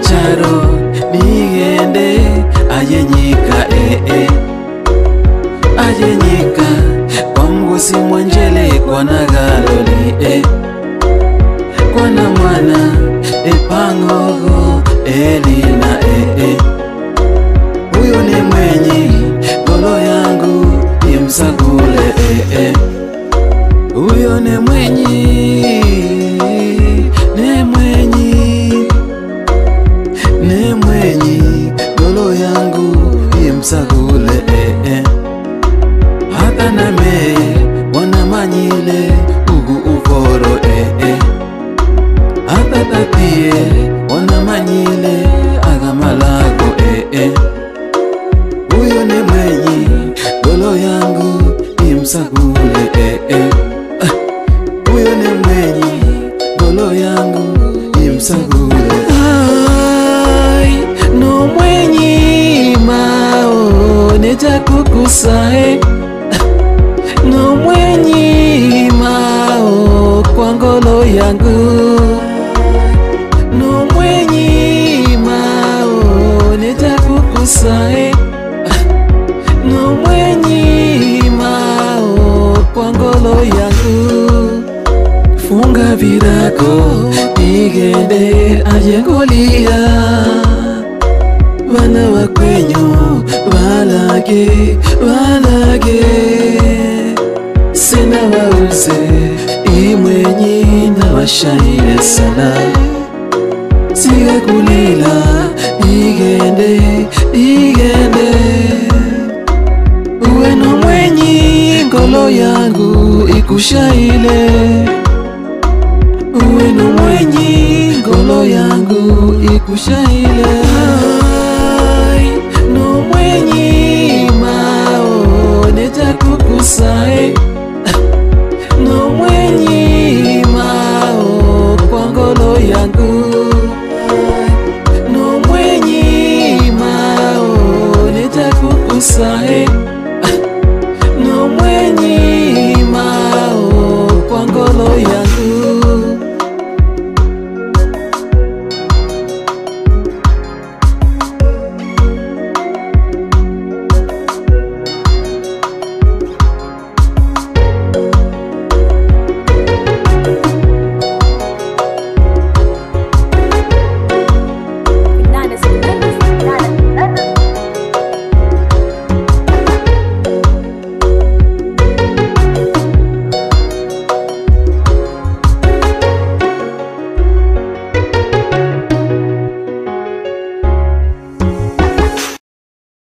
charo nigende ayenyika ee ayenyika kwa mgusi mwanjele kwanagaloli e kwana mwana epang'ogo elina ee huyu ni mwenyi golo yangu imsagule ee huyo ni mwenyi ni mwenyi ni mwenyi golo yangu imsagule ee hata name wanamanyile ugu uforo ee hata tatie wanamanyile agamalago ee huyo ni mwenyi golo yangu imsagule ee huyo ni mwenyi golo yangu imsagule ai no mwenyi mao nitakukusae no mwenyi mao kwa ngolo yangu no mwenyi mao nitakukusae no mwenyi mao kwa ngolo yangu funga virago nigende ajengolia bana bakwenyu balage balage sina wauze imwenyi na washaile sana siga kulila igende igende uwe no mwenyi ngolo yangu ikushaile uwe no mwenyi ngolo yangu ikushaile